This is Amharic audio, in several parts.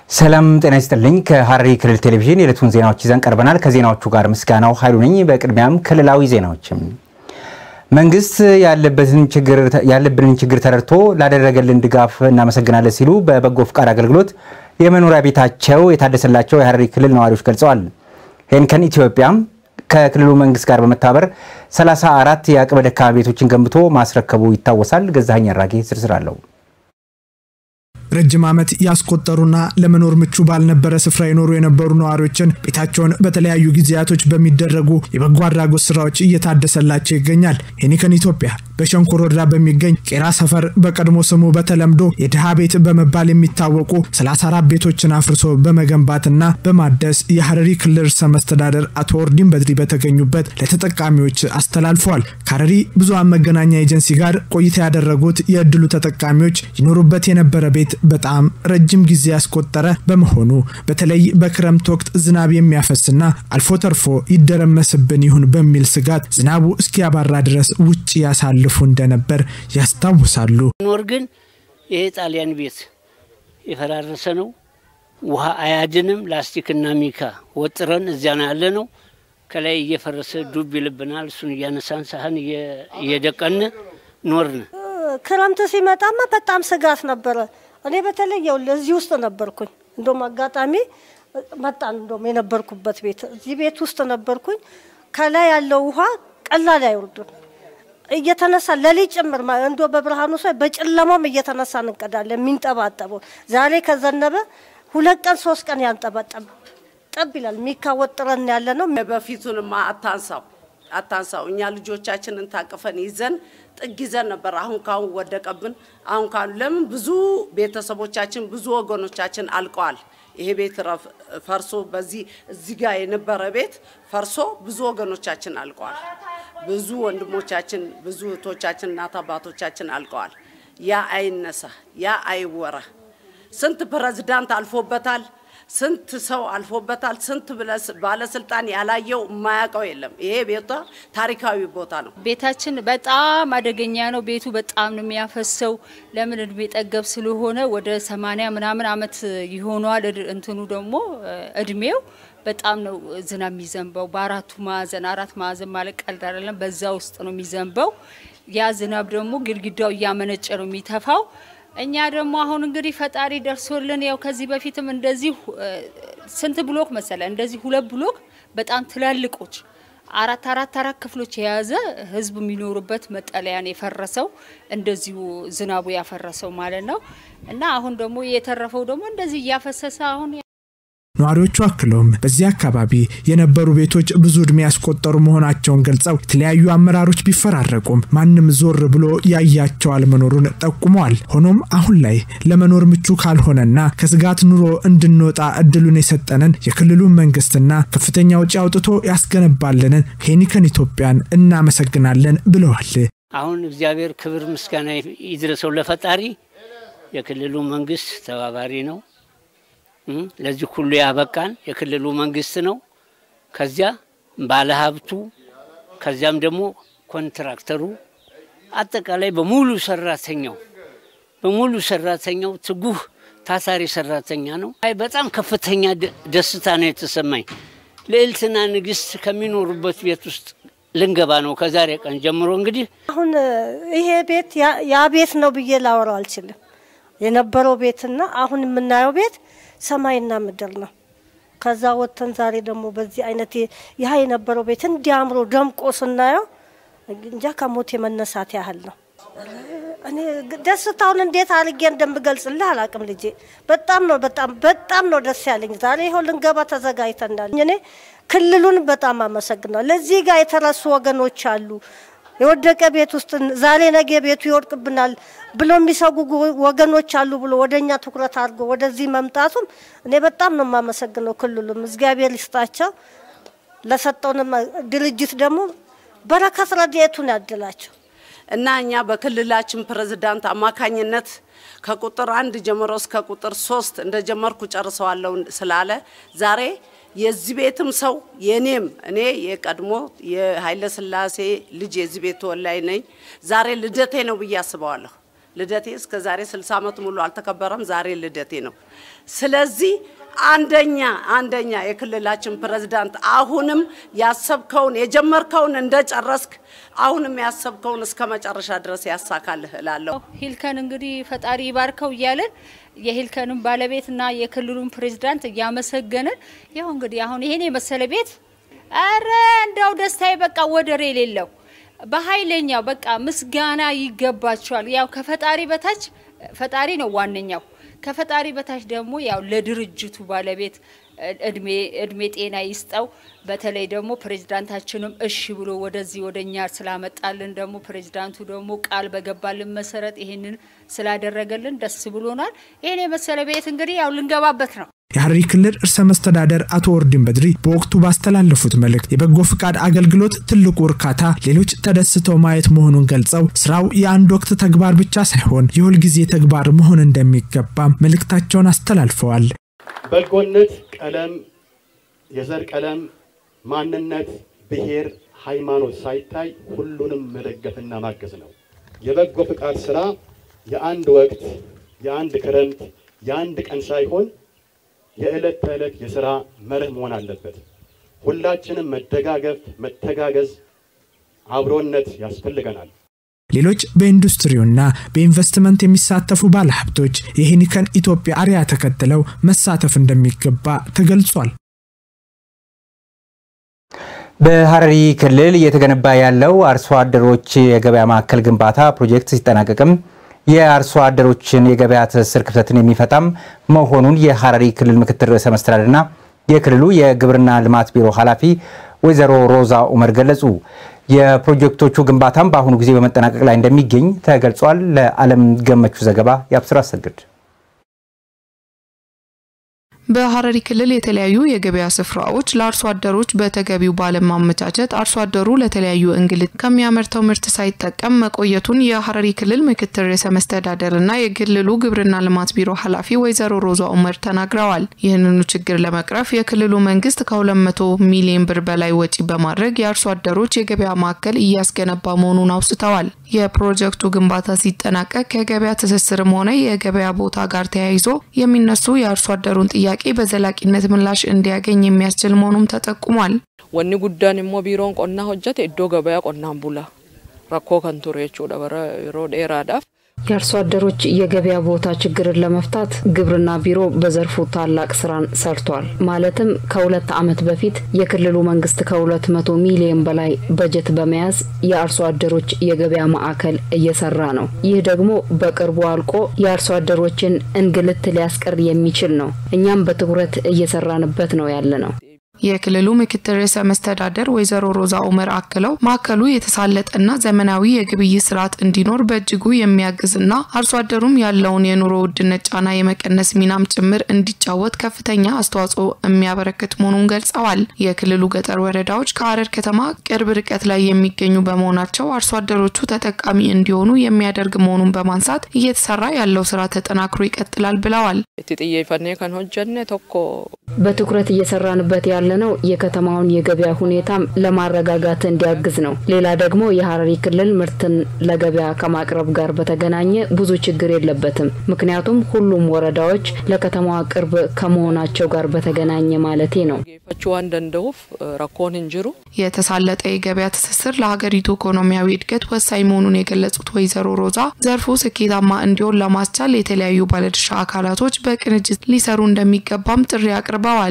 ሰላም ጤና ይስጥልኝ። ከሐረሪ ክልል ቴሌቪዥን የዕለቱን ዜናዎች ይዘን ቀርበናል። ከዜናዎቹ ጋር ምስጋናው ኃይሉ ነኝ። በቅድሚያም ክልላዊ ዜናዎችም መንግስት ያለብንን ችግር ተረድቶ ላደረገልን ድጋፍ እናመሰግናለን ሲሉ በበጎ ፍቃድ አገልግሎት የመኖሪያ ቤታቸው የታደሰላቸው የሐረሪ ክልል ነዋሪዎች ገልጸዋል። ሄንከን ኢትዮጵያም ከክልሉ መንግስት ጋር በመተባበር 34 የአቅመ ደካማ ቤቶችን ገንብቶ ማስረከቡ ይታወሳል። ገዛኸኝ አራጌ ዝርዝር አለው። ረጅም ዓመት ያስቆጠሩና ለመኖር ምቹ ባልነበረ ስፍራ የኖሩ የነበሩ ነዋሪዎችን ቤታቸውን በተለያዩ ጊዜያቶች በሚደረጉ የበጎ አድራጎት ስራዎች እየታደሰላቸው ይገኛል። ሄኒከን ኢትዮጵያ በሸንኮር ወረዳ በሚገኝ ቄራ ሰፈር በቀድሞ ስሙ በተለምዶ የድሃ ቤት በመባል የሚታወቁ 34 ቤቶችን አፍርሶ በመገንባትና በማደስ የሐረሪ ክልል ርዕሰ መስተዳደር አቶ ኦርዲን በድሪ በተገኙበት ለተጠቃሚዎች አስተላልፈዋል። ከሐረሪ ብዙሃን መገናኛ ኤጀንሲ ጋር ቆይታ ያደረጉት የእድሉ ተጠቃሚዎች ይኖሩበት የነበረ ቤት በጣም ረጅም ጊዜ ያስቆጠረ በመሆኑ በተለይ በክረምት ወቅት ዝናብ የሚያፈስና አልፎ ተርፎ ይደረመስብን ይሁን በሚል ስጋት ዝናቡ እስኪያባራ ድረስ ውጭ ያሳልፉ እንደነበር ያስታውሳሉ። ኖር ግን ይሄ ጣሊያን ቤት የፈራረሰ ነው። ውሃ አያድንም። ላስቲክና ሚካ ወጥረን እዚያ ነው ያለ ነው። ከላይ እየፈረሰ ዱብ ይልብናል። እሱን እያነሳን ሳህን እየደቀን ኖርን። ክረምት ሲመጣማ በጣም ስጋት ነበረ። እኔ በተለይ ያው ለዚህ ውስጥ ነበርኩኝ። እንደውም አጋጣሚ መጣን። እንደውም የነበርኩበት ቤት እዚህ ቤት ውስጥ ነበርኩኝ። ከላይ ያለው ውሃ ቀላል አይወርድም። እየተነሳ ለሊት ጭምር እንዶ በብርሃኑ ሳይ በጨለማም እየተነሳ እንቀዳለን። የሚንጠባጠበው ዛሬ ከዘነበ ሁለት ቀን ሶስት ቀን ያንጠባጠብ ጠብ ይላል። የሚካወጥረን ያለ ነው። በፊቱንማ አታንሳው አታንሳው። እኛ ልጆቻችንን ታቅፈን ይዘን ጥግ ይዘን ነበር። አሁን ካሁን ወደቀብን። አሁን ካሁን ለምን ብዙ ቤተሰቦቻችን ብዙ ወገኖቻችን አልቀዋል። ይሄ ቤት ፈርሶ በዚህ እዚህ ጋር የነበረ ቤት ፈርሶ ብዙ ወገኖቻችን አልቀዋል። ብዙ ወንድሞቻችን ብዙ እህቶቻችን እናት አባቶቻችን አልቀዋል። ያ አይነሳ፣ ያ አይወራ። ስንት ፕሬዝዳንት አልፎበታል። ስንት ሰው አልፎበታል። ስንት ባለስልጣን ያላየው የማያውቀው የለም። ይሄ ቤቷ ታሪካዊ ቦታ ነው። ቤታችን በጣም አደገኛ ነው። ቤቱ በጣም ነው የሚያፈሰው። ለምን እድሜ ጠገብ ስለሆነ ወደ ሰማንያ ምናምን አመት ይሆነዋል። እንትኑ ደግሞ እድሜው በጣም ነው ዝናብ የሚዘንበው በአራቱ ማዕዘን አራት ማዕዘን ማለት ቀልድ አይደለም። በዛ ውስጥ ነው የሚዘንበው። ያ ዝናብ ደግሞ ግድግዳው እያመነጨ ነው የሚተፋው። እኛ ደግሞ አሁን እንግዲህ ፈጣሪ ደርሶልን ያው ከዚህ በፊትም እንደዚህ ስንት ብሎክ መሰለ እንደዚህ ሁለት ብሎክ በጣም ትላልቆች አራት አራት አራት ክፍሎች የያዘ ህዝብ የሚኖሩበት መጠለያን የፈረሰው እንደዚሁ ዝናቡ ያፈረሰው ማለት ነው። እና አሁን ደግሞ የተረፈው ደግሞ እንደዚህ እያፈሰሰ አሁን ነዋሪዎቹ አክለውም በዚህ አካባቢ የነበሩ ቤቶች ብዙ እድሜ ያስቆጠሩ መሆናቸውን ገልጸው የተለያዩ አመራሮች ቢፈራረቁም ማንም ዞር ብሎ ያያቸው አለመኖሩን ጠቁመዋል። ሆኖም አሁን ላይ ለመኖር ምቹ ካልሆነና ከስጋት ኑሮ እንድንወጣ እድሉን የሰጠንን የክልሉን መንግስትና ከፍተኛ ውጪ አውጥቶ ያስገነባልንን ሄኒከን ኢትዮጵያን እናመሰግናለን ብለዋል። አሁን እግዚአብሔር ክብር ምስጋና ይድረሰው ለፈጣሪ። የክልሉ መንግስት ተባባሪ ነው። ለዚህ ሁሉ ያበቃን የክልሉ መንግስት ነው። ከዚያ ባለሀብቱ፣ ከዚያም ደግሞ ኮንትራክተሩ፣ አጠቃላይ በሙሉ ሰራተኛው በሙሉ ሰራተኛው ትጉህ ታታሪ ሰራተኛ ነው። አይ በጣም ከፍተኛ ደስታ ነው የተሰማኝ። ልዕልትና ንግስት ከሚኖሩበት ቤት ውስጥ ልንገባ ነው ከዛሬ ቀን ጀምሮ። እንግዲህ አሁን ይሄ ቤት ያ ቤት ነው ብዬ ላወራው አልችልም። የነበረው ቤትና አሁን የምናየው ቤት ሰማይና ምድር ነው። ከዛ ወጥተን ዛሬ ደግሞ በዚህ አይነት ይህ የነበረው ቤት እንዲያምሮ ደምቆ ስናየው እንጃ ከሞት የመነሳት ያህል ነው። እኔ ደስታውን እንዴት አድርጌ እንደምገልጽልህ አላቅም ልጄ። በጣም ነው በጣም በጣም ነው ደስ ያለኝ። ዛሬ ይኸው ልንገባ ተዘጋጅተናል። እኔ ክልሉን በጣም አመሰግናለሁ። ለዚህ ጋር የተረሱ ወገኖች አሉ የወደቀ ቤት ውስጥ ዛሬ ነገ ቤቱ ይወድቅብናል ብሎ የሚሰጉ ወገኖች አሉ ብሎ ወደ እኛ ትኩረት አድርጎ ወደዚህ መምጣቱም እኔ በጣም ነው የማመሰግነው። ክልሉም እግዚአብሔር ይስጣቸው፣ ለሰጠውንም ድርጅት ደግሞ በረከት ረድኤቱን ያድላቸው እና እኛ በክልላችን ፕሬዝዳንት አማካኝነት ከቁጥር አንድ ጀምሮ እስከ ቁጥር ሶስት እንደጀመርኩ ጨርሰዋለሁ ስላለ ዛሬ የዚህ ቤትም ሰው የኔም እኔ የቀድሞ የኃይለ ሥላሴ ልጅ የዚህ ቤት ተወላጅ ነኝ። ዛሬ ልደቴ ነው ብዬ አስበዋለሁ። ልደቴ እስከ ዛሬ 60 ዓመት ሙሉ አልተከበረም። ዛሬ ልደቴ ነው። ስለዚህ አንደኛ አንደኛ የክልላችን ፕሬዝዳንት አሁንም ያሰብከውን የጀመርከውን እንደጨረስክ አሁንም ያሰብከውን እስከ መጨረሻ ድረስ ያሳካልህ እላለሁ። ሂልከን እንግዲህ ፈጣሪ ይባርከው እያለን የሂልከንን ባለቤትና የክልሉን ፕሬዝዳንት እያመሰገንን ያው እንግዲህ አሁን ይሄን የመሰለ ቤት አረ እንዳው ደስታዬ በቃ ወደር የሌለው በኃይለኛው በቃ ምስጋና ይገባቸዋል። ያው ከፈጣሪ በታች ፈጣሪ ነው ዋነኛው። ከፈጣሪ በታች ደግሞ ያው ለድርጅቱ ባለቤት እድሜ እድሜ ጤና ይስጠው። በተለይ ደግሞ ፕሬዝዳንታችንም እሺ ብሎ ወደዚህ ወደኛ ስላመጣልን ደግሞ ፕሬዝዳንቱ ደግሞ ቃል በገባልን መሰረት ይሄንን ስላደረገልን ደስ ብሎናል። ይሄን የመሰለ ቤት እንግዲህ ያው ልንገባበት ነው። የሐረሪ ክልል ርዕሰ መስተዳደር አቶ ኦርዲን በድሪ በወቅቱ ባስተላለፉት መልእክት የበጎ ፍቃድ አገልግሎት ትልቁ እርካታ ሌሎች ተደስተው ማየት መሆኑን ገልጸው ስራው የአንድ ወቅት ተግባር ብቻ ሳይሆን የሁልጊዜ ተግባር መሆን እንደሚገባም መልእክታቸውን አስተላልፈዋል። በጎነት ቀለም፣ የዘር ቀለም፣ ማንነት፣ ብሔር፣ ሃይማኖት ሳይታይ ሁሉንም መደገፍና ማገዝ ነው። የበጎ ፍቃድ ስራ የአንድ ወቅት፣ የአንድ ክረምት፣ የአንድ ቀን ሳይሆን የዕለት ተዕለት የሥራ መርህ መሆን አለበት። ሁላችንም መደጋገፍ፣ መተጋገዝ፣ አብሮነት ያስፈልገናል። ሌሎች በኢንዱስትሪውና በኢንቨስትመንት የሚሳተፉ ባለሀብቶች የሄኒከን ኢትዮጵያ አርያ ተከትለው መሳተፍ እንደሚገባ ተገልጿል። በሐረሪ ክልል እየተገነባ ያለው አርሶ አደሮች የገበያ ማዕከል ግንባታ ፕሮጀክት ሲጠናቀቅም የአርሶ አደሮችን የገበያ ትስስር ክፍተትን የሚፈታም መሆኑን የሐረሪ ክልል ምክትል ርዕሰ መስተዳድርና የክልሉ የግብርና ልማት ቢሮ ኃላፊ ወይዘሮ ሮዛ ኡመር ገለጹ። የፕሮጀክቶቹ ግንባታም በአሁኑ ጊዜ በመጠናቀቅ ላይ እንደሚገኝ ተገልጿል። ለዓለም ገመቹ ዘገባ የአብስራ አሰግድ በሐረሪ ክልል የተለያዩ የገበያ ስፍራዎች ለአርሶ አደሮች በተገቢው ባለማመቻቸት አርሶ አደሩ ለተለያዩ እንግልት ከሚያመርተው ምርት ሳይጠቀም መቆየቱን የሐረሪ ክልል ምክትል ርዕሰ መስተዳደርና የክልሉ ግብርና ልማት ቢሮ ኃላፊ ወይዘሮ ሮዛ ኡመር ተናግረዋል። ይህንኑ ችግር ለመቅረፍ የክልሉ መንግስት ከ200 ሚሊዮን ብር በላይ ወጪ በማድረግ የአርሶ አደሮች የገበያ ማዕከል እያስገነባ መሆኑን አውስተዋል። የፕሮጀክቱ ግንባታ ሲጠናቀቅ ከገበያ ትስስርም ሆነ የገበያ ቦታ ጋር ተያይዞ የሚነሱ የአርሶ አደሩን ጥያቄ ጥያቄ በዘላቂነት ምላሽ እንዲያገኝ የሚያስችል መሆኑም ተጠቁሟል። ወኒ ጉዳን ሞ ቢሮን ቆና ሆጀት እዶ ገበያ ቆናን ቡላ ረኮ ከንቱሬ ቹ ደበረ የሮ ዴራዳፍ የአርሶ አደሮች የገበያ ቦታ ችግርን ለመፍታት ግብርና ቢሮ በዘርፉ ታላቅ ስራን ሰርቷል። ማለትም ከሁለት ዓመት በፊት የክልሉ መንግስት ከሁለት መቶ ሚሊዮን በላይ በጀት በመያዝ የአርሶ አደሮች የገበያ ማዕከል እየሰራ ነው። ይህ ደግሞ በቅርቡ አልቆ የአርሶ አደሮችን እንግልት ሊያስቀር የሚችል ነው። እኛም በትኩረት እየሰራንበት ነው ያለ ነው። የክልሉ ምክትል ርዕሰ መስተዳደር ወይዘሮ ሮዛ ኡመር አክለው ማዕከሉ የተሳለጠና ዘመናዊ የግብይት ስርዓት እንዲኖር በእጅጉ የሚያግዝና አርሶ አደሩም ያለውን የኑሮ ውድነት ጫና የመቀነስ ሚናም ጭምር እንዲጫወት ከፍተኛ አስተዋጽኦ የሚያበረክት መሆኑን ገልጸዋል። የክልሉ ገጠር ወረዳዎች ከሐረር ከተማ ቅርብ ርቀት ላይ የሚገኙ በመሆናቸው አርሶ አደሮቹ ተጠቃሚ እንዲሆኑ የሚያደርግ መሆኑን በማንሳት እየተሰራ ያለው ስራ ተጠናክሮ ይቀጥላል ብለዋል። ጥየፈኔ ከን ሆጀነ ቶኮ በትኩረት እየሰራንበት ያለ ነው የከተማውን የገበያ ሁኔታም ለማረጋጋት እንዲያግዝ ነው። ሌላ ደግሞ የሐረሪ ክልል ምርትን ለገበያ ከማቅረብ ጋር በተገናኘ ብዙ ችግር የለበትም። ምክንያቱም ሁሉም ወረዳዎች ለከተማዋ ቅርብ ከመሆናቸው ጋር በተገናኘ ማለቴ ነው። ፈቹ ዋን ደንደውፍ ረኮን እንጅሩ የተሳለጠ የገበያ ትስስር ለሀገሪቱ ኢኮኖሚያዊ እድገት ወሳኝ መሆኑን የገለጹት ወይዘሮ ሮዛ ዘርፉ ስኬታማ እንዲሆን ለማስቻል የተለያዩ ባለድርሻ አካላቶች በቅንጅት ሊሰሩ እንደሚገባም ጥሪ አቅርበዋል።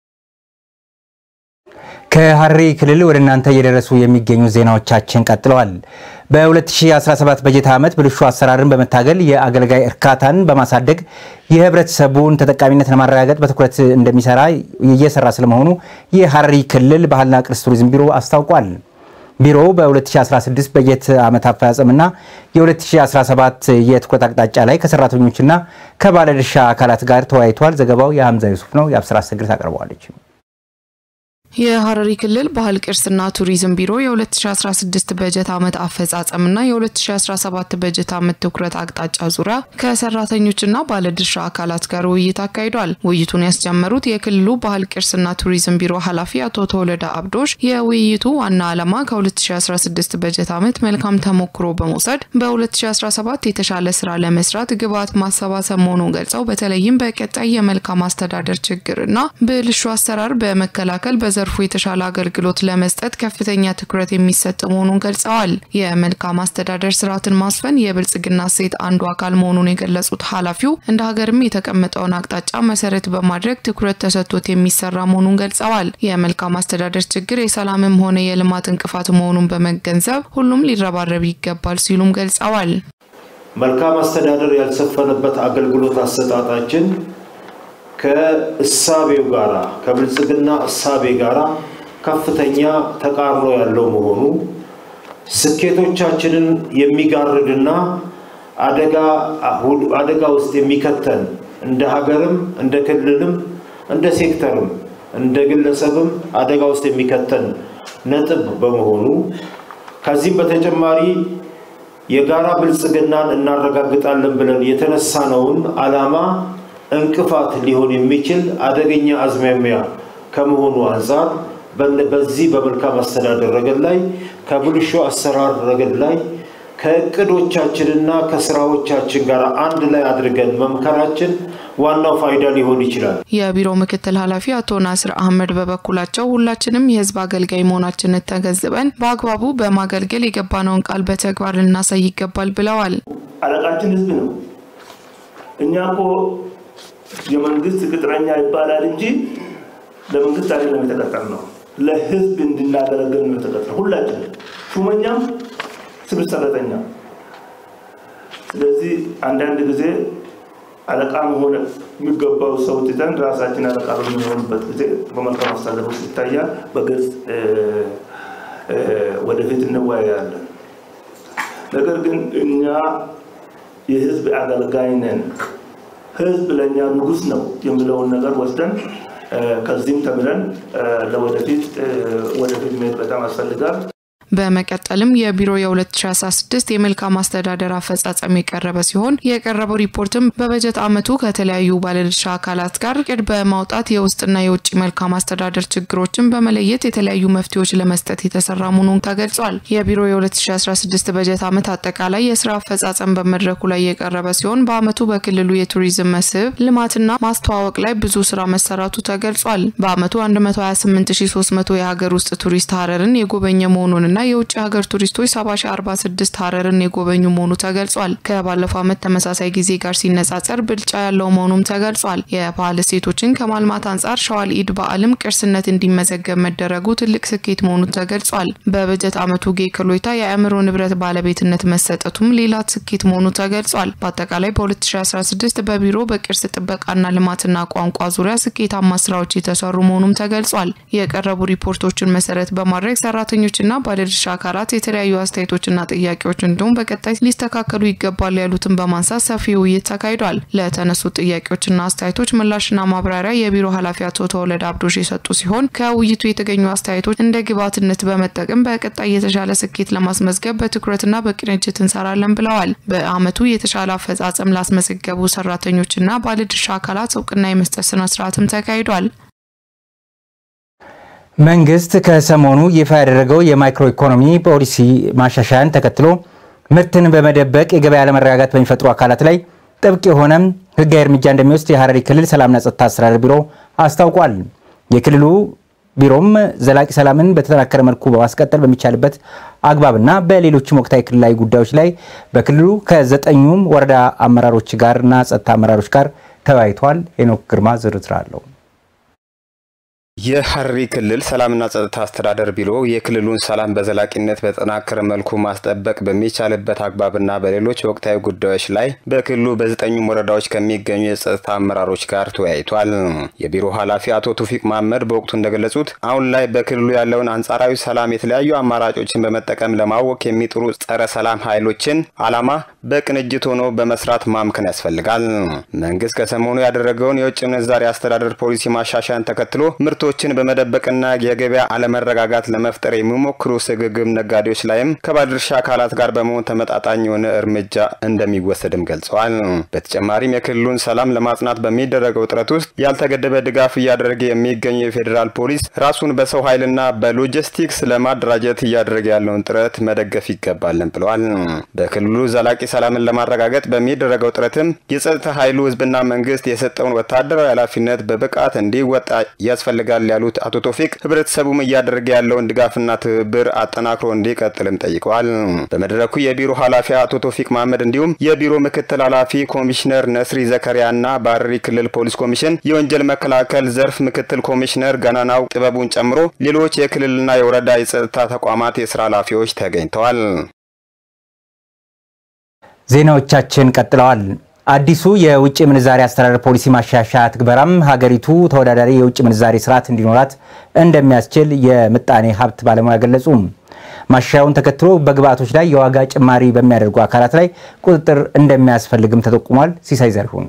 ከሐረሪ ክልል ወደ እናንተ እየደረሱ የሚገኙ ዜናዎቻችን ቀጥለዋል። በ2017 በጀት ዓመት ብልሹ አሰራርን በመታገል የአገልጋይ እርካታን በማሳደግ የህብረተሰቡን ተጠቃሚነት ለማረጋገጥ በትኩረት እንደሚሰራ እየሰራ ስለመሆኑ የሐረሪ ክልል ባህልና ቅርስ ቱሪዝም ቢሮ አስታውቋል። ቢሮው በ2016 በጀት ዓመት አፈጻጸምና የ2017 የትኩረት አቅጣጫ ላይ ከሰራተኞችና ከባለድርሻ አካላት ጋር ተወያይቷል። ዘገባው የሐምዛ ዩሱፍ ነው። የአብስራ አሰግድ ታቀርበዋለች። የሐረሪ ክልል ባህል ቅርስና ቱሪዝም ቢሮ የ2016 በጀት ዓመት አፈጻጸምና የ2017 በጀት ዓመት ትኩረት አቅጣጫ ዙሪያ ከሰራተኞችና ባለድርሻ አካላት ጋር ውይይት አካሂዷል። ውይይቱን ያስጀመሩት የክልሉ ባህል ቅርስና ቱሪዝም ቢሮ ኃላፊ አቶ ተወለደ አብዶሽ የውይይቱ ዋና ዓላማ ከ2016 በጀት ዓመት መልካም ተሞክሮ በመውሰድ በ2017 የተሻለ ስራ ለመስራት ግብዓት ማሰባሰብ መሆኑን ገልጸው በተለይም በቀጣይ የመልካም አስተዳደር ችግርና ብልሹ አሰራር በመከላከል በዘ ዘርፉ የተሻለ አገልግሎት ለመስጠት ከፍተኛ ትኩረት የሚሰጥ መሆኑን ገልጸዋል። የመልካም አስተዳደር ስርዓትን ማስፈን የብልጽግና እሴት አንዱ አካል መሆኑን የገለጹት ኃላፊው እንደ ሀገርም የተቀመጠውን አቅጣጫ መሰረት በማድረግ ትኩረት ተሰጥቶት የሚሰራ መሆኑን ገልጸዋል። የመልካም አስተዳደር ችግር የሰላምም ሆነ የልማት እንቅፋት መሆኑን በመገንዘብ ሁሉም ሊረባረብ ይገባል ሲሉም ገልጸዋል። መልካም አስተዳደር ያልሰፈነበት አገልግሎት አሰጣጣችን ከእሳቤው ጋራ ከብልጽግና እሳቤ ጋራ ከፍተኛ ተቃርኖ ያለው መሆኑ ስኬቶቻችንን የሚጋርድና አደጋ ውስጥ የሚከተን እንደ ሀገርም እንደ ክልልም እንደ ሴክተርም እንደ ግለሰብም አደጋ ውስጥ የሚከተን ነጥብ በመሆኑ ከዚህም በተጨማሪ የጋራ ብልጽግናን እናረጋግጣለን ብለን የተነሳነውን ዓላማ እንቅፋት ሊሆን የሚችል አደገኛ አዝማሚያ ከመሆኑ አንጻር በዚህ በመልካም አስተዳደር ረገድ ላይ ከብልሹ አሰራር ረገድ ላይ ከእቅዶቻችንና ከስራዎቻችን ጋር አንድ ላይ አድርገን መምከራችን ዋናው ፋይዳ ሊሆን ይችላል። የቢሮ ምክትል ኃላፊ አቶ ናስር አህመድ በበኩላቸው ሁላችንም የህዝብ አገልጋይ መሆናችንን ተገንዝበን በአግባቡ በማገልገል የገባነውን ቃል በተግባር ልናሳይ ይገባል ብለዋል። አለቃችን ህዝብ ነው። እኛ እኮ የመንግስት ቅጥረኛ ይባላል እንጂ ለመንግስት አይደለም የተቀጠር ነው። ለህዝብ እንድናገለግል ነው የተቀጠር ሁላችንም፣ ሹመኛም ሲቪል ሰራተኛ። ስለዚህ አንዳንድ ጊዜ አለቃ መሆን የሚገባው ሰው ትተን ራሳችን አለቃ በሚሆንበት ጊዜ በመልካም አስተዳደር ውስጥ ይታያል። በግልጽ ወደፊት እንወያያለን። ነገር ግን እኛ የህዝብ አገልጋይ ነን ህዝብ ለእኛ ንጉስ ነው የሚለውን ነገር ወስደን ከዚህም ተምረን ለወደፊት ወደፊት መሄድ በጣም ያስፈልጋል። በመቀጠልም የቢሮ የ2016 የመልካም አስተዳደር አፈጻጸም የቀረበ ሲሆን የቀረበው ሪፖርትም በበጀት ዓመቱ ከተለያዩ ባለድርሻ አካላት ጋር እቅድ በማውጣት የውስጥና የውጭ መልካም አስተዳደር ችግሮችን በመለየት የተለያዩ መፍትሄዎች ለመስጠት የተሰራ መሆኑን ተገልጿል። የቢሮ የ2016 በጀት ዓመት አጠቃላይ የስራ አፈጻጸም በመድረኩ ላይ የቀረበ ሲሆን በዓመቱ በክልሉ የቱሪዝም መስህብ ልማትና ማስተዋወቅ ላይ ብዙ ስራ መሰራቱ ተገልጿል። በዓመቱ 128300 የሀገር ውስጥ ቱሪስት ሀረርን የጎበኘ መሆኑንና የውጭ ሀገር ቱሪስቶች 7046 ሀረርን የጎበኙ መሆኑ ተገልጿል። ከባለፈው ዓመት ተመሳሳይ ጊዜ ጋር ሲነጻጸር ብልጫ ያለው መሆኑም ተገልጿል። የባህል እሴቶችን ከማልማት አንጻር ሸዋል ኢድ በዓልም ቅርስነት እንዲመዘገብ መደረጉ ትልቅ ስኬት መሆኑ ተገልጿል። በበጀት ዓመቱ ጌ ክሎይታ የአእምሮ ንብረት ባለቤትነት መሰጠቱም ሌላ ስኬት መሆኑ ተገልጿል። በአጠቃላይ በ2016 በቢሮ በቅርስ ጥበቃና ልማትና ቋንቋ ዙሪያ ስኬታማ ስራዎች የተሰሩ መሆኑም ተገልጿል። የቀረቡ ሪፖርቶችን መሰረት በማድረግ ሰራተኞችና ባለ ባለድርሻ አካላት የተለያዩ አስተያየቶችና ጥያቄዎች እንዲሁም በቀጣይ ሊስተካከሉ ይገባል ያሉትን በማንሳት ሰፊ ውይይት ተካሂዷል። ለተነሱ ጥያቄዎችና አስተያየቶች ምላሽና ማብራሪያ የቢሮ ኃላፊ አቶ ተወለደ አብዶሽ የሰጡ ሲሆን ከውይይቱ የተገኙ አስተያየቶች እንደ ግብዓትነት በመጠቀም በቀጣይ የተሻለ ስኬት ለማስመዝገብ በትኩረትና በቅንጅት እንሰራለን ብለዋል። በዓመቱ የተሻለ አፈጻጸም ላስመዘገቡ ሰራተኞችና ባለድርሻ አካላት እውቅና የመስጠት ስነስርዓትም ተካሂዷል። መንግስት ከሰሞኑ ይፋ ያደረገው የማይክሮ ኢኮኖሚ ፖሊሲ ማሻሻያን ተከትሎ ምርትን በመደበቅ የገበያ አለመረጋጋት በሚፈጥሩ አካላት ላይ ጥብቅ የሆነ ሕጋዊ እርምጃ እንደሚወስድ የሐረሪ ክልል ሰላምና ጸጥታ አስተዳደር ቢሮ አስታውቋል። የክልሉ ቢሮም ዘላቂ ሰላምን በተጠናከረ መልኩ በማስቀጠል በሚቻልበት አግባብና በሌሎችም ወቅታዊ ክልላዊ ጉዳዮች ላይ በክልሉ ከዘጠኙም ወረዳ አመራሮች ጋርና ጸጥታ አመራሮች ጋር ተወያይቷል። ሄኖክ ግርማ ዝርዝር አለው። የሐረሪ ክልል ሰላምና ጸጥታ አስተዳደር ቢሮ የክልሉን ሰላም በዘላቂነት በተጠናከረ መልኩ ማስጠበቅ በሚቻልበት አግባብና በሌሎች ወቅታዊ ጉዳዮች ላይ በክልሉ በዘጠኙም ወረዳዎች ከሚገኙ የጸጥታ አመራሮች ጋር ተወያይቷል። የቢሮ ኃላፊ አቶ ቱፊቅ መሀመድ በወቅቱ እንደገለጹት አሁን ላይ በክልሉ ያለውን አንጻራዊ ሰላም የተለያዩ አማራጮችን በመጠቀም ለማወክ የሚጥሩ ጸረ ሰላም ኃይሎችን ዓላማ በቅንጅት ሆኖ በመስራት ማምከን ያስፈልጋል። መንግስት ከሰሞኑ ያደረገውን የውጭ ምንዛሪ አስተዳደር ፖሊሲ ማሻሻያን ተከትሎ ምርት ምርቶችን በመደበቅና የገበያ አለመረጋጋት ለመፍጠር የሚሞክሩ ስግብግብ ነጋዴዎች ላይም ከባለድርሻ አካላት ጋር በመሆን ተመጣጣኝ የሆነ እርምጃ እንደሚወሰድም ገልጸዋል። በተጨማሪም የክልሉን ሰላም ለማጽናት በሚደረገው ጥረት ውስጥ ያልተገደበ ድጋፍ እያደረገ የሚገኘው የፌዴራል ፖሊስ ራሱን በሰው ኃይልና በሎጂስቲክስ ለማደራጀት እያደረገ ያለውን ጥረት መደገፍ ይገባልን ብለዋል። በክልሉ ዘላቂ ሰላምን ለማረጋገጥ በሚደረገው ጥረትም የጸጥታ ኃይሉ ህዝብና መንግስት የሰጠውን ወታደራዊ ኃላፊነት በብቃት እንዲወጣ ያስፈልጋል ያሉት አቶ ቶፊቅ ህብረተሰቡም እያደረገ ያለውን ድጋፍና ትብብር አጠናክሮ እንዲቀጥልም ጠይቀዋል። በመድረኩ የቢሮ ኃላፊ አቶ ቶፊቅ መሀመድ እንዲሁም የቢሮ ምክትል ኃላፊ ኮሚሽነር ነስሪ ዘከሪያና በሐረሪ ክልል ፖሊስ ኮሚሽን የወንጀል መከላከል ዘርፍ ምክትል ኮሚሽነር ገናናው ጥበቡን ጨምሮ ሌሎች የክልልና የወረዳ የጸጥታ ተቋማት የስራ ኃላፊዎች ተገኝተዋል። ዜናዎቻችን ቀጥለዋል። አዲሱ የውጭ ምንዛሪ አስተዳደር ፖሊሲ ማሻሻያ ትግበራም ሀገሪቱ ተወዳዳሪ የውጭ ምንዛሪ ስርዓት እንዲኖራት እንደሚያስችል የምጣኔ ሀብት ባለሙያ ገለጹ። ማሻሻያውን ተከትሎ በግብአቶች ላይ የዋጋ ጭማሪ በሚያደርጉ አካላት ላይ ቁጥጥር እንደሚያስፈልግም ተጠቁሟል። ሲሳይ ዘርሁን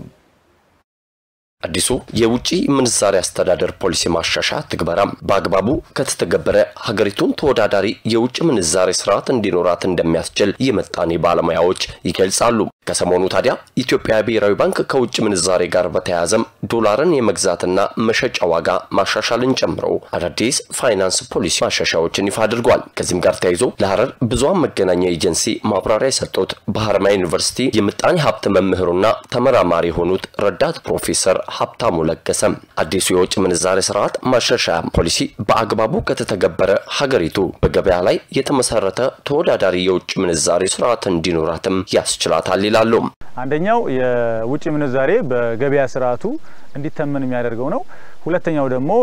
አዲሱ የውጭ ምንዛሪ አስተዳደር ፖሊሲ ማሻሻያ ትግበራም በአግባቡ ከተተገበረ ሀገሪቱን ተወዳዳሪ የውጭ ምንዛሬ ስርዓት እንዲኖራት እንደሚያስችል የምጣኔ ባለሙያዎች ይገልጻሉ። ከሰሞኑ ታዲያ ኢትዮጵያ ብሔራዊ ባንክ ከውጭ ምንዛሬ ጋር በተያያዘም ዶላርን የመግዛትና መሸጫ ዋጋ ማሻሻልን ጨምሮ አዳዲስ ፋይናንስ ፖሊሲ ማሻሻያዎችን ይፋ አድርጓል። ከዚህም ጋር ተያይዞ ለሐረር ብዙሃን መገናኛ ኤጀንሲ ማብራሪያ የሰጡት በሐረማያ ዩኒቨርሲቲ የምጣኔ ሀብት መምህሩና ተመራማሪ የሆኑት ረዳት ፕሮፌሰር ሀብታሙ ለገሰም አዲሱ የውጭ ምንዛሬ ስርዓት ማሻሻያ ፖሊሲ በአግባቡ ከተተገበረ ሀገሪቱ በገበያ ላይ የተመሰረተ ተወዳዳሪ የውጭ ምንዛሬ ስርዓት እንዲኖራትም ያስችላታል ይላሉ። አንደኛው የውጭ ምንዛሬ በገበያ ስርዓቱ እንዲተመን የሚያደርገው ነው። ሁለተኛው ደግሞ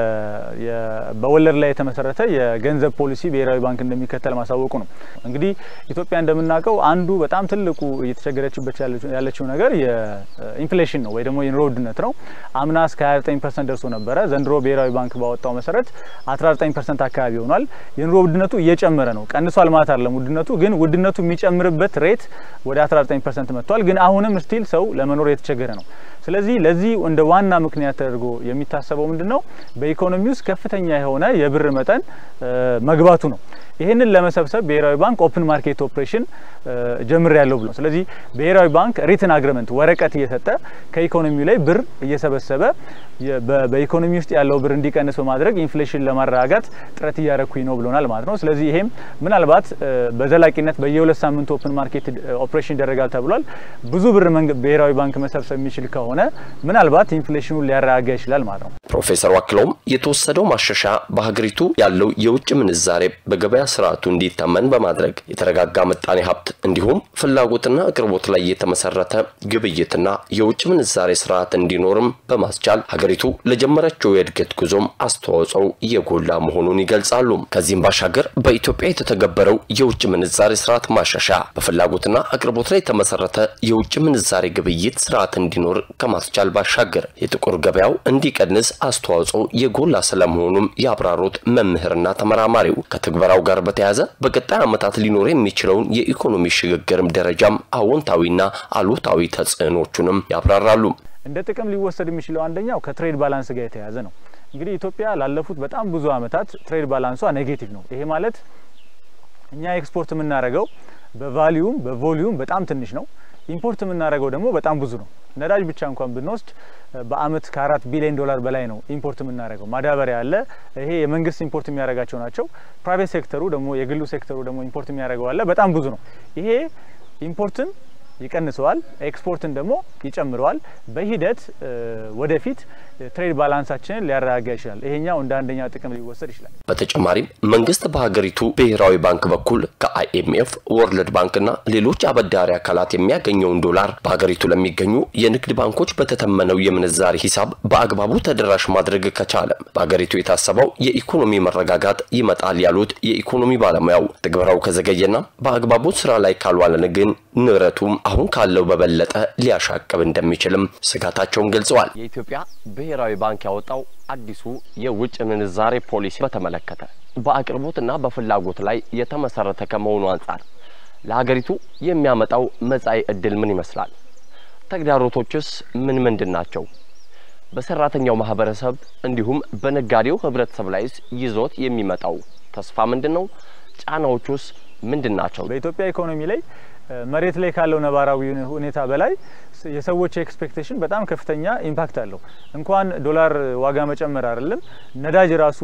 በወለድ ላይ የተመሰረተ የገንዘብ ፖሊሲ ብሔራዊ ባንክ እንደሚከተል ማሳወቁ ነው። እንግዲህ ኢትዮጵያ እንደምናውቀው አንዱ በጣም ትልቁ እየተቸገረችበት ያለችው ነገር የኢንፍሌሽን ነው ወይ ደግሞ የኑሮ ውድነት ነው። አምና እስከ 29 ፐርሰንት ደርሶ ነበረ። ዘንድሮ ብሔራዊ ባንክ ባወጣው መሰረት 19 ፐርሰንት አካባቢ ሆኗል። የኑሮ ውድነቱ እየጨመረ ነው። ቀንሷል ማለት አይደለም ውድነቱ፣ ግን ውድነቱ የሚጨምርበት ሬት ወደ 19 ፐርሰንት መጥቷል። ግን አሁንም ስቲል ሰው ለመኖር የተቸገረ ነው። ስለዚህ ለዚህ እንደ ዋና ምክንያት ተደርጎ የሚታሰበው ምንድን ነው? በኢኮኖሚ ውስጥ ከፍተኛ የሆነ የብር መጠን መግባቱ ነው። ይህንን ለመሰብሰብ ብሔራዊ ባንክ ኦፕን ማርኬት ኦፕሬሽን ጀምር ያለው ብሎ ስለዚህ ብሔራዊ ባንክ ሪትን አግሪመንት ወረቀት እየሰጠ ከኢኮኖሚው ላይ ብር እየሰበሰበ በኢኮኖሚ ውስጥ ያለው ብር እንዲቀንስ በማድረግ ኢንፍሌሽን ለማረጋጋት ጥረት እያረኩኝ ነው ብሎናል ማለት ነው። ስለዚህ ይሄም ምናልባት በዘላቂነት በየሁለት ሳምንቱ ኦፕን ማርኬት ኦፕሬሽን ይደረጋል ተብሏል። ብዙ ብር ብሔራዊ ባንክ መሰብሰብ የሚችል ከሆነ ምናልባት ኢንፍሌሽኑን ሊያረጋጋ ይችላል ማለት ነው። ፕሮፌሰሩ አክለውም የተወሰደው ማሻሻያ በሀገሪቱ ያለው የውጭ ምንዛሬ በገበያ ስርዓቱ እንዲታመን በማድረግ የተረጋጋ ምጣኔ ሀብት እንዲሁም ፍላጎትና አቅርቦት ላይ የተመሰረተ ግብይትና የውጭ ምንዛሬ ስርዓት እንዲኖርም በማስቻል ሀገሪቱ ለጀመረችው የእድገት ጉዞም አስተዋጽኦው የጎላ መሆኑን ይገልጻሉ። ከዚህም ባሻገር በኢትዮጵያ የተተገበረው የውጭ ምንዛሬ ስርዓት ማሻሻያ በፍላጎትና አቅርቦት ላይ የተመሰረተ የውጭ ምንዛሬ ግብይት ስርዓት እንዲኖር ከማስቻል ባሻገር የጥቁር ገበያው እንዲቀንስ አስተዋጽኦ የጎላ ስለመሆኑም ያብራሩት መምህርና ተመራማሪው ከትግበራው ጋር በተያያዘ በቀጣይ ዓመታት ሊኖር የሚችለውን የኢኮኖሚ ሽግግርም ደረጃም አዎንታዊና አሉታዊ ተጽዕኖቹንም ያብራራሉ። እንደ ጥቅም ሊወሰድ የሚችለው አንደኛው ከትሬድ ባላንስ ጋር የተያያዘ ነው። እንግዲህ ኢትዮጵያ ላለፉት በጣም ብዙ ዓመታት ትሬድ ባላንሷ ኔጌቲቭ ነው። ይሄ ማለት እኛ ኤክስፖርት የምናደርገው በቫሊዩም በቮሊዩም በጣም ትንሽ ነው። ኢምፖርት የምናደርገው ደግሞ በጣም ብዙ ነው። ነዳጅ ብቻ እንኳን ብንወስድ በአመት ከአራት ቢሊዮን ዶላር በላይ ነው ኢምፖርት የምናደርገው። ማዳበሪያ አለ። ይሄ የመንግስት ኢምፖርት የሚያደርጋቸው ናቸው። ፕራይቬት ሴክተሩ ደግሞ የግሉ ሴክተሩ ደግሞ ኢምፖርት የሚያደርገው አለ። በጣም ብዙ ነው። ይሄ ኢምፖርትን ይቀንሰዋል፣ ኤክስፖርትን ደግሞ ይጨምረዋል። በሂደት ወደፊት ትሬድ ባላንሳችንን ሊያረጋጋ ይችላል። ይሄኛው እንደ አንደኛ ጥቅም ሊወሰድ ይችላል። በተጨማሪም መንግስት በሀገሪቱ ብሔራዊ ባንክ በኩል ከአይኤምኤፍ፣ ወርልድ ባንክና ሌሎች አበዳሪ አካላት የሚያገኘውን ዶላር በሀገሪቱ ለሚገኙ የንግድ ባንኮች በተተመነው የምንዛሪ ሂሳብ በአግባቡ ተደራሽ ማድረግ ከቻለ በሀገሪቱ የታሰበው የኢኮኖሚ መረጋጋት ይመጣል ያሉት የኢኮኖሚ ባለሙያው ትግበራው ከዘገየና በአግባቡ ስራ ላይ ካልዋለን ግን ንረቱም አሁን ካለው በበለጠ ሊያሻቅብ እንደሚችልም ስጋታቸውን ገልጸዋል። የኢትዮጵያ ብሔራዊ ባንክ ያወጣው አዲሱ የውጭ ምንዛሬ ፖሊሲ በተመለከተ በአቅርቦትና በፍላጎት ላይ የተመሰረተ ከመሆኑ አንጻር ለሀገሪቱ የሚያመጣው መጻኢ እድል ምን ይመስላል? ተግዳሮቶችስ ምን ምንድን ናቸው? በሰራተኛው ማህበረሰብ እንዲሁም በነጋዴው ህብረተሰብ ላይስ ይዞት የሚመጣው ተስፋ ምንድን ነው? ጫናዎቹስ ምንድን ናቸው? በኢትዮጵያ ኢኮኖሚ ላይ መሬት ላይ ካለው ነባራዊ ሁኔታ በላይ የሰዎች ኤክስፔክቴሽን በጣም ከፍተኛ ኢምፓክት አለው። እንኳን ዶላር ዋጋ መጨመር አይደለም ነዳጅ ራሱ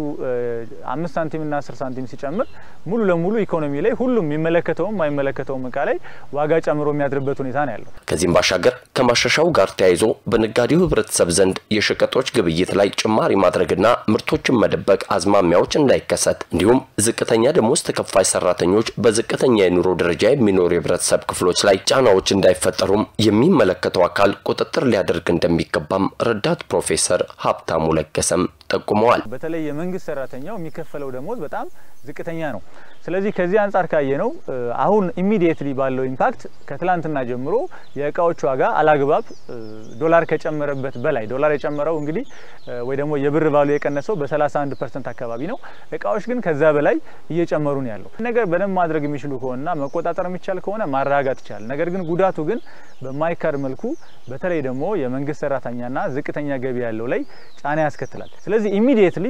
አምስት ሳንቲም እና አስር ሳንቲም ሲጨምር ሙሉ ለሙሉ ኢኮኖሚ ላይ ሁሉም የሚመለከተውም የማይመለከተውም እቃ ላይ ዋጋ ጨምሮ የሚያድርበት ሁኔታ ነው ያለው። ከዚህም ባሻገር ከማሻሻው ጋር ተያይዞ በነጋዴው ህብረተሰብ ዘንድ የሸቀጦች ግብይት ላይ ጭማሪ ማድረግና ምርቶችን መደበቅ አዝማሚያዎች እንዳይከሰት እንዲሁም ዝቅተኛ ደሞዝ ተከፋይ ሰራተኞች በዝቅተኛ የኑሮ ደረጃ የሚኖሩ የህብረተሰብ ክፍሎች ላይ ጫናዎች እንዳይፈጠሩም የሚመለከተው አካል ቁጥጥር ሊያደርግ እንደሚገባም ረዳት ፕሮፌሰር ሀብታሙ ለገሰም ጠቁመዋል። በተለይ የመንግስት ሰራተኛው የሚከፈለው ደሞዝ በጣም ዝቅተኛ ነው። ስለዚህ ከዚህ አንጻር ካየ ነው አሁን ኢሚዲየትሊ ባለው ኢምፓክት ከትላንትና ጀምሮ የእቃዎች ዋጋ አላግባብ ዶላር ከጨመረበት በላይ ዶላር የጨመረው እንግዲህ ወይ ደግሞ የብር ቫሉ የቀነሰው በ31 ፐርሰንት አካባቢ ነው። እቃዎች ግን ከዛ በላይ እየጨመሩ ነው ያለው። ነገር በደንብ ማድረግ የሚችሉ ከሆነና መቆጣጠር የሚቻል ከሆነ ማረጋጋት ይቻላል። ነገር ግን ጉዳቱ ግን በማይካድ መልኩ በተለይ ደግሞ የመንግስት ሰራተኛና ዝቅተኛ ገቢ ያለው ላይ ጫና ያስከትላል። ስለዚህ ኢሚዲየትሊ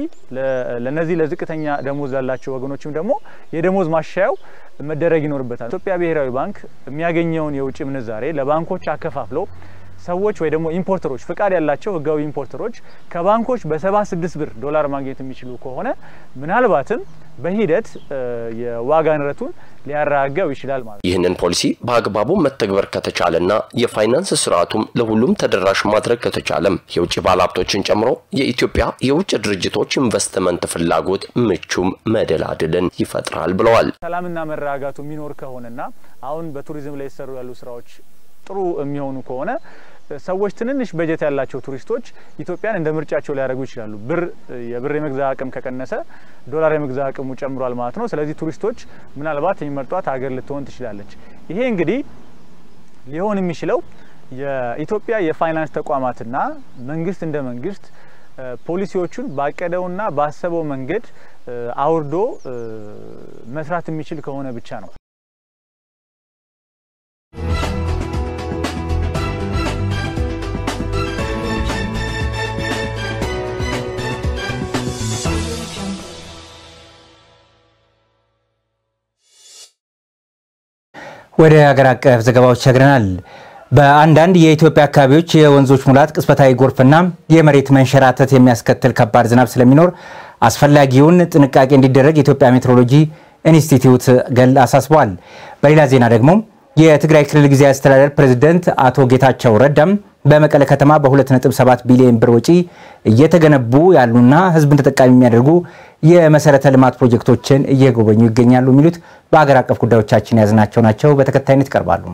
ለነዚህ ለዝቅተኛ ደሞዝ ላላቸው ወገኖችም ደግሞ የደሞዝ ማሻያው መደረግ ይኖርበታል። ኢትዮጵያ ብሔራዊ ባንክ የሚያገኘውን የውጭ ምንዛሬ ለባንኮች አከፋፍሎ ሰዎች ወይ ደግሞ ኢምፖርተሮች ፍቃድ ያላቸው ህጋዊ ኢምፖርተሮች ከባንኮች በሰባ ስድስት ብር ዶላር ማግኘት የሚችሉ ከሆነ ምናልባትም በሂደት የዋጋ ንረቱን ሊያረጋጋው ይችላል ማለት ነው። ይህንን ፖሊሲ በአግባቡ መተግበር ከተቻለና የፋይናንስ ስርዓቱም ለሁሉም ተደራሽ ማድረግ ከተቻለም የውጭ ባለሀብቶችን ጨምሮ የኢትዮጵያ የውጭ ድርጅቶች ኢንቨስትመንት ፍላጎት ምቹም መደላድልን ይፈጥራል ብለዋል። ሰላምና መረጋጋቱ የሚኖር ከሆነና አሁን በቱሪዝም ላይ የተሰሩ ያሉ ስራዎች ጥሩ የሚሆኑ ከሆነ ሰዎች ትንንሽ በጀት ያላቸው ቱሪስቶች ኢትዮጵያን እንደ ምርጫቸው ሊያደርጉ ይችላሉ። ብር የብር የመግዛ አቅም ከቀነሰ ዶላር የመግዛ አቅሙ ጨምሯል ማለት ነው። ስለዚህ ቱሪስቶች ምናልባት የሚመርጧት ሀገር ልትሆን ትችላለች። ይሄ እንግዲህ ሊሆን የሚችለው የኢትዮጵያ የፋይናንስ ተቋማትና መንግስት እንደ መንግስት ፖሊሲዎቹን ባቀደውና ባሰበው መንገድ አውርዶ መስራት የሚችል ከሆነ ብቻ ነው። ወደ ሀገር አቀፍ ዘገባዎች ሸግረናል። በአንዳንድ የኢትዮጵያ አካባቢዎች የወንዞች ሙላት፣ ቅጽበታዊ ጎርፍና የመሬት መንሸራተት የሚያስከትል ከባድ ዝናብ ስለሚኖር አስፈላጊውን ጥንቃቄ እንዲደረግ የኢትዮጵያ ሜትሮሎጂ ኢንስቲትዩት ገል አሳስበዋል። በሌላ ዜና ደግሞ የትግራይ ክልል ጊዜያዊ አስተዳደር ፕሬዝደንት አቶ ጌታቸው ረዳም በመቀለ ከተማ በ2.7 ቢሊዮን ብር ወጪ እየተገነቡ ያሉና ሕዝብን ተጠቃሚ የሚያደርጉ የመሰረተ ልማት ፕሮጀክቶችን እየጎበኙ ይገኛሉ። የሚሉት በሀገር አቀፍ ጉዳዮቻችን የያዝናቸው ናቸው። በተከታይነት ይቀርባሉ።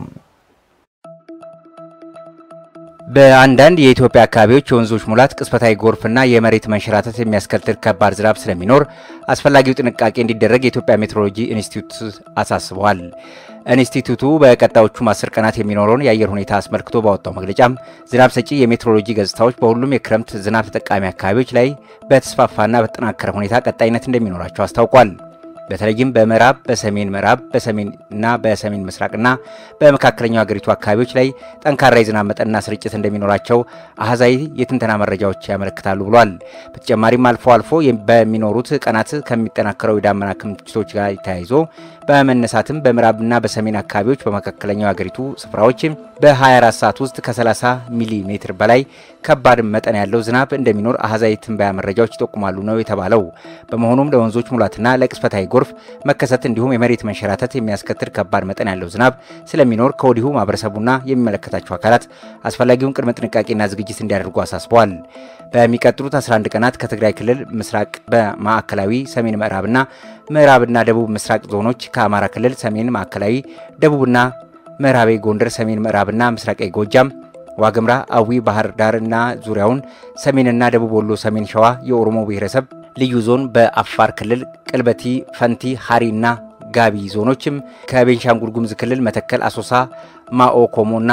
በአንዳንድ የኢትዮጵያ አካባቢዎች የወንዞች ሙላት፣ ቅጽበታዊ ጎርፍና የመሬት መንሸራተት የሚያስከትል ከባድ ዝናብ ስለሚኖር አስፈላጊው ጥንቃቄ እንዲደረግ የኢትዮጵያ ሜትሮሎጂ ኢንስቲትዩት አሳስበዋል። ኢንስቲትዩቱ በቀጣዮቹም አስር ቀናት የሚኖረውን የአየር ሁኔታ አስመልክቶ ባወጣው መግለጫም ዝናብ ሰጪ የሜትሮሎጂ ገጽታዎች በሁሉም የክረምት ዝናብ ተጠቃሚ አካባቢዎች ላይ በተስፋፋና በተጠናከረ ሁኔታ ቀጣይነት እንደሚኖራቸው አስታውቋል። በተለይም በምዕራብ፣ በሰሜን ምዕራብ፣ በሰሜንና በሰሜን ምስራቅና በመካከለኛው ሀገሪቱ አካባቢዎች ላይ ጠንካራ የዝናብ መጠንና ስርጭት እንደሚኖራቸው አሃዛዊ የትንተና መረጃዎች ያመለክታሉ ብሏል። በተጨማሪም አልፎ አልፎ በሚኖሩት ቀናት ከሚጠናከረው የዳመና ክምችቶች ጋር ተያይዞ በመነሳትም በምዕራብና በሰሜን አካባቢዎች በመካከለኛው ሀገሪቱ ስፍራዎች በ24 ሰዓት ውስጥ ከ30 ሚሊ ሜትር በላይ ከባድ መጠን ያለው ዝናብ እንደሚኖር አሃዛዊ ትንበያ መረጃዎች ይጠቁማሉ ነው የተባለው። በመሆኑም ለወንዞች ሙላትና ለቅጽበታዊ ጎርፍ መከሰት እንዲሁም የመሬት መንሸራተት የሚያስከትል ከባድ መጠን ያለው ዝናብ ስለሚኖር ከወዲሁ ማህበረሰቡና የሚመለከታቸው አካላት አስፈላጊውን ቅድመ ጥንቃቄና ዝግጅት እንዲያደርጉ አሳስበዋል። በሚቀጥሉት 11 ቀናት ከትግራይ ክልል ምስራቅ፣ በማዕከላዊ ሰሜን ምዕራብና ምዕራብና ደቡብ ምስራቅ ዞኖች ከአማራ ክልል ሰሜን፣ ማዕከላዊ፣ ደቡብና ምዕራባዊ ጎንደር፣ ሰሜን ምዕራብና ምስራቃዊ ጎጃም ዋግምራ፣ አዊ፣ ባህር ዳርና ዙሪያውን፣ ሰሜንና ደቡብ ወሎ፣ ሰሜን ሸዋ የኦሮሞ ብሔረሰብ ልዩ ዞን፣ በአፋር ክልል ቅልበቲ፣ ፈንቲ፣ ሀሪና ጋቢ ዞኖችም ከቤንሻንጉል ጉሙዝ ክልል መተከል፣ አሶሳ፣ ማኦ ኮሞና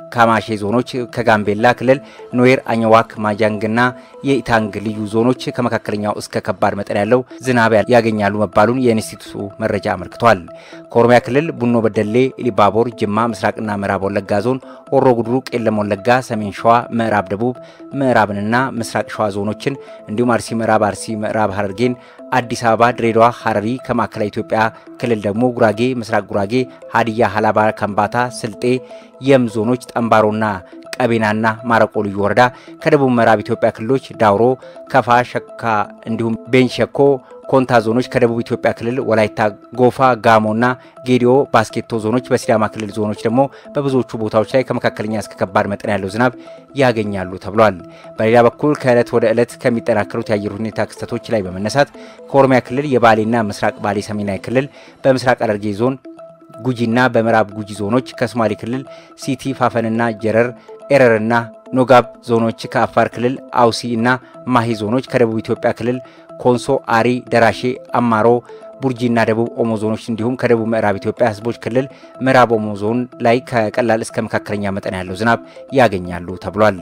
ካማሼ ዞኖች ከጋምቤላ ክልል ኖዌር፣ አኝዋክ፣ ማጃንግና የኢታንግ ልዩ ዞኖች ከመካከለኛው እስከ ከባድ መጠን ያለው ዝናብ ያገኛሉ መባሉን የኢንስቲትዩቱ መረጃ አመልክቷል። ከኦሮሚያ ክልል ቡኖ በደሌ፣ ኢሊባቦር፣ ጅማ፣ ምስራቅና ምዕራብ ወለጋ ዞን፣ ሆሮ ጉድሩ፣ ቄለም ወለጋ፣ ሰሜን ሸዋ፣ ምዕራብ ደቡብ ምዕራብንና ምስራቅ ሸዋ ዞኖችን እንዲሁም አርሲ ምዕራብ፣ አርሲ ምዕራብ ሐረርጌን አዲስ አበባ፣ ድሬዳዋ፣ ሐረሪ ከማዕከላዊ ኢትዮጵያ ክልል ደግሞ ጉራጌ፣ ምስራቅ ጉራጌ፣ ሀዲያ፣ ሀላባ፣ ከምባታ፣ ስልጤ፣ የም ዞኖች ጠምባሮና ቀቤናና ማረቆ ልዩ ወረዳ ከደቡብ ምዕራብ ኢትዮጵያ ክልሎች ዳውሮ፣ ከፋ፣ ሸካ እንዲሁም ቤንሸኮ ኮንታ ዞኖች ከደቡብ ኢትዮጵያ ክልል ወላይታ፣ ጎፋ፣ ጋሞና ጌዲኦ ባስኬቶ ዞኖች በሲዳማ ክልል ዞኖች ደግሞ በብዙዎቹ ቦታዎች ላይ ከመካከለኛ እስከ ከባድ መጠን ያለው ዝናብ ያገኛሉ ተብሏል። በሌላ በኩል ከዕለት ወደ ዕለት ከሚጠናከሩት የአየር ሁኔታ ክስተቶች ላይ በመነሳት ከኦሮሚያ ክልል የባሌና ምስራቅ ባሌ ሰሜናዊ ክልል በምስራቅ ሐረርጌ ዞን ጉጂና በምዕራብ ጉጂ ዞኖች ከሶማሌ ክልል ሲቲ ፋፈንና ጀረር ኤረርና ኖጋብ ዞኖች ከአፋር ክልል አውሲ እና ማሂ ዞኖች ከደቡብ ኢትዮጵያ ክልል ኮንሶ፣ አሪ፣ ደራሼ፣ አማሮ፣ ቡርጂና ደቡብ ኦሞ ዞኖች እንዲሁም ከደቡብ ምዕራብ ኢትዮጵያ ሕዝቦች ክልል ምዕራብ ኦሞ ዞን ላይ ከቀላል እስከ መካከለኛ መጠን ያለው ዝናብ ያገኛሉ ተብሏል።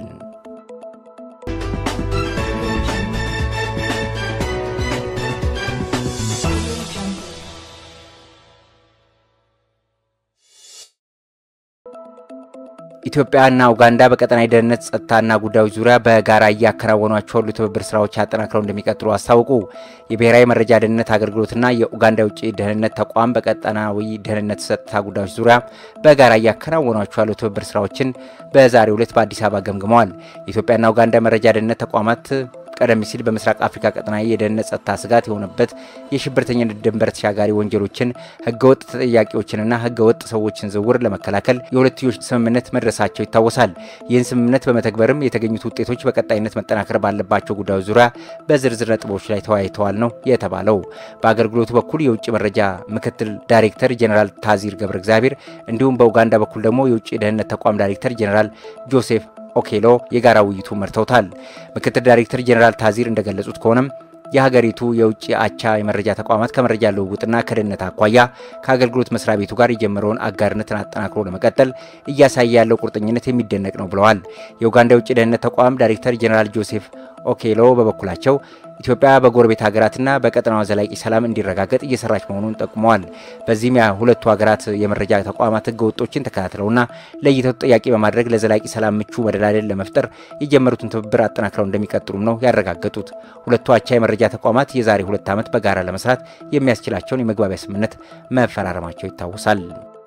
ኢትዮጵያና ኡጋንዳ በቀጠናዊ ደህንነት ጸጥታና ጉዳዮች ዙሪያ በጋራ እያከናወኗቸው ያሉ ትብብር ስራዎች አጠናክረው እንደሚቀጥሉ አስታወቁ። የብሔራዊ መረጃ ደህንነት አገልግሎትና የኡጋንዳ የውጭ ደህንነት ተቋም በቀጠናዊ ደህንነት ጸጥታ ጉዳዮች ዙሪያ በጋራ እያከናወኗቸው ያሉ ትብብር ስራዎችን በዛሬው ዕለት በአዲስ አበባ ገምግመዋል። የኢትዮጵያና ኡጋንዳ መረጃ ደህንነት ተቋማት ቀደም ሲል በምስራቅ አፍሪካ ቀጠናዊ የደህንነት ጸጥታ ስጋት የሆነበት የሽብርተኝነት ድንበር ተሻጋሪ ወንጀሎችን፣ ህገወጥ ተጠያቂዎችንና ህገወጥ ሰዎችን ዝውውር ለመከላከል የሁለትዮሽ ስምምነት መድረሳቸው ይታወሳል። ይህን ስምምነት በመተግበርም የተገኙት ውጤቶች በቀጣይነት መጠናከር ባለባቸው ጉዳዮች ዙሪያ በዝርዝር ነጥቦች ላይ ተወያይተዋል ነው የተባለው። በአገልግሎቱ በኩል የውጭ መረጃ ምክትል ዳይሬክተር ጀኔራል ታዚር ገብረ እግዚአብሔር እንዲሁም በኡጋንዳ በኩል ደግሞ የውጭ ደህንነት ተቋም ዳይሬክተር ጀኔራል ጆሴፍ ኦኬሎ የጋራ ውይይቱ መርተውታል። ምክትል ዳይሬክተር ጀኔራል ታዚር እንደገለጹት ከሆነም የሀገሪቱ የውጭ አቻ የመረጃ ተቋማት ከመረጃ ልውውጥና ከደህንነት አኳያ ከአገልግሎት መስሪያ ቤቱ ጋር የጀመረውን አጋርነትን አጠናክሮ ለመቀጠል እያሳየ ያለው ቁርጠኝነት የሚደነቅ ነው ብለዋል። የኡጋንዳ የውጭ ደህንነት ተቋም ዳይሬክተር ጀኔራል ጆሴፍ ኦኬሎ በበኩላቸው ኢትዮጵያ በጎረቤት ሀገራትና በቀጠናዋ ዘላቂ ሰላም እንዲረጋገጥ እየሰራች መሆኑን ጠቁመዋል። በዚህም የሁለቱ ሀገራት የመረጃ ተቋማት ህገ ወጦችን ተከታትለውና ለይተው ተጠያቂ በማድረግ ለዘላቂ ሰላም ምቹ መደላደል ለመፍጠር የጀመሩትን ትብብር አጠናክረው እንደሚቀጥሉም ነው ያረጋገጡት። ሁለቱ አቻ የመረጃ ተቋማት የዛሬ ሁለት ዓመት በጋራ ለመስራት የሚያስችላቸውን የመግባቢያ ስምምነት መፈራረማቸው ይታወሳል።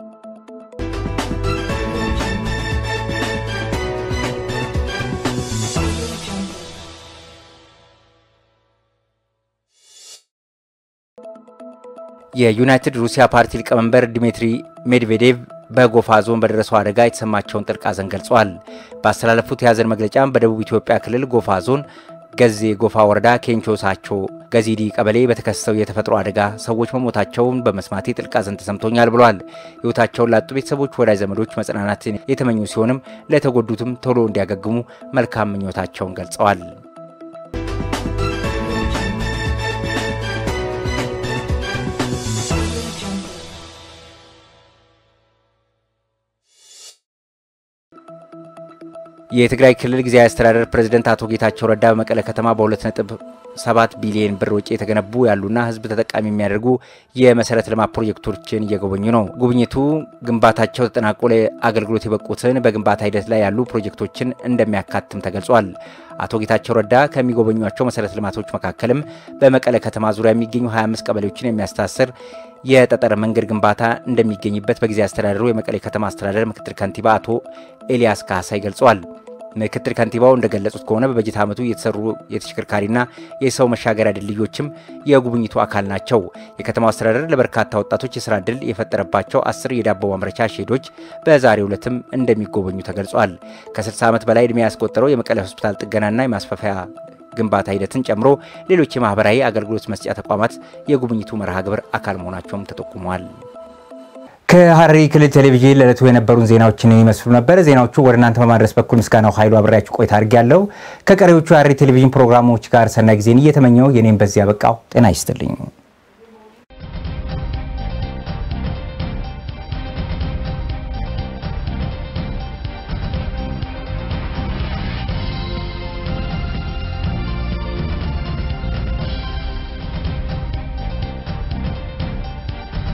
የዩናይትድ ሩሲያ ፓርቲ ሊቀመንበር ዲሚትሪ ሜድቬዴቭ በጎፋ ዞን በደረሰው አደጋ የተሰማቸውን ጥልቅ ሐዘን ገልጸዋል። ባስተላለፉት የሐዘን መግለጫም በደቡብ ኢትዮጵያ ክልል ጎፋ ዞን ገዜ ጎፋ ወረዳ ኬንቾ ሳቾ ገዚዲ ቀበሌ በተከሰተው የተፈጥሮ አደጋ ሰዎች መሞታቸውን በመስማቴ ጥልቅ ሐዘን ተሰምቶኛል ብለዋል። ሕይወታቸውን ላጡ ቤተሰቦች፣ ወዳጅ ዘመዶች መጽናናትን የተመኙ ሲሆንም ለተጎዱትም ቶሎ እንዲያገግሙ መልካም ምኞታቸውን ገልጸዋል። የትግራይ ክልል ጊዜያዊ አስተዳደር ፕሬዝደንት አቶ ጌታቸው ረዳ በመቀለ ከተማ በ2.7 ቢሊዮን ብር ወጪ የተገነቡ ያሉና ሕዝብ ተጠቃሚ የሚያደርጉ የመሰረተ ልማት ፕሮጀክቶችን እየጎበኙ ነው። ጉብኝቱ ግንባታቸው ተጠናቆ ለአገልግሎት የበቁትን በግንባታ ሂደት ላይ ያሉ ፕሮጀክቶችን እንደሚያካትም ተገልጿል። አቶ ጌታቸው ረዳ ከሚጎበኟቸው መሰረተ ልማቶች መካከልም በመቀለ ከተማ ዙሪያ የሚገኙ 25 ቀበሌዎችን የሚያስተሳስር የጠጠር መንገድ ግንባታ እንደሚገኝበት በጊዜ አስተዳደሩ የመቀሌ ከተማ አስተዳደር ምክትል ከንቲባ አቶ ኤልያስ ካሳይ ገልጸዋል። ምክትል ከንቲባው እንደገለጹት ከሆነ በበጀት ዓመቱ የተሰሩ የተሽከርካሪና የሰው መሻገሪያ ድልድዮችም የጉብኝቱ አካል ናቸው። የከተማው አስተዳደር ለበርካታ ወጣቶች የስራ ዕድል የፈጠረባቸው አስር የዳቦ ማምረቻ ሼዶች በዛሬው ዕለትም እንደሚጎበኙ ተገልጿል። ከ60 ዓመት በላይ ዕድሜ ያስቆጠረው የመቀሌ ሆስፒታል ጥገናና የማስፋፊያ ግንባታ ሂደትን ጨምሮ ሌሎች የማህበራዊ አገልግሎት መስጫ ተቋማት የጉብኝቱ መርሃ ግብር አካል መሆናቸውም ተጠቁመዋል። ከሐረሪ ክልል ቴሌቪዥን ለዕለቱ የነበሩን ዜናዎችን ይመስሉ ነበር። ዜናዎቹ ወደ እናንተ በማድረስ በኩል ምስጋናው ኃይሉ አብሬያችሁ ቆይታ አድርጌያለሁ። ከቀሪዎቹ የሐረሪ ቴሌቪዥን ፕሮግራሞች ጋር ሰናይ ጊዜን እየተመኘው የኔም በዚያ በቃው። ጤና ይስጥልኝ።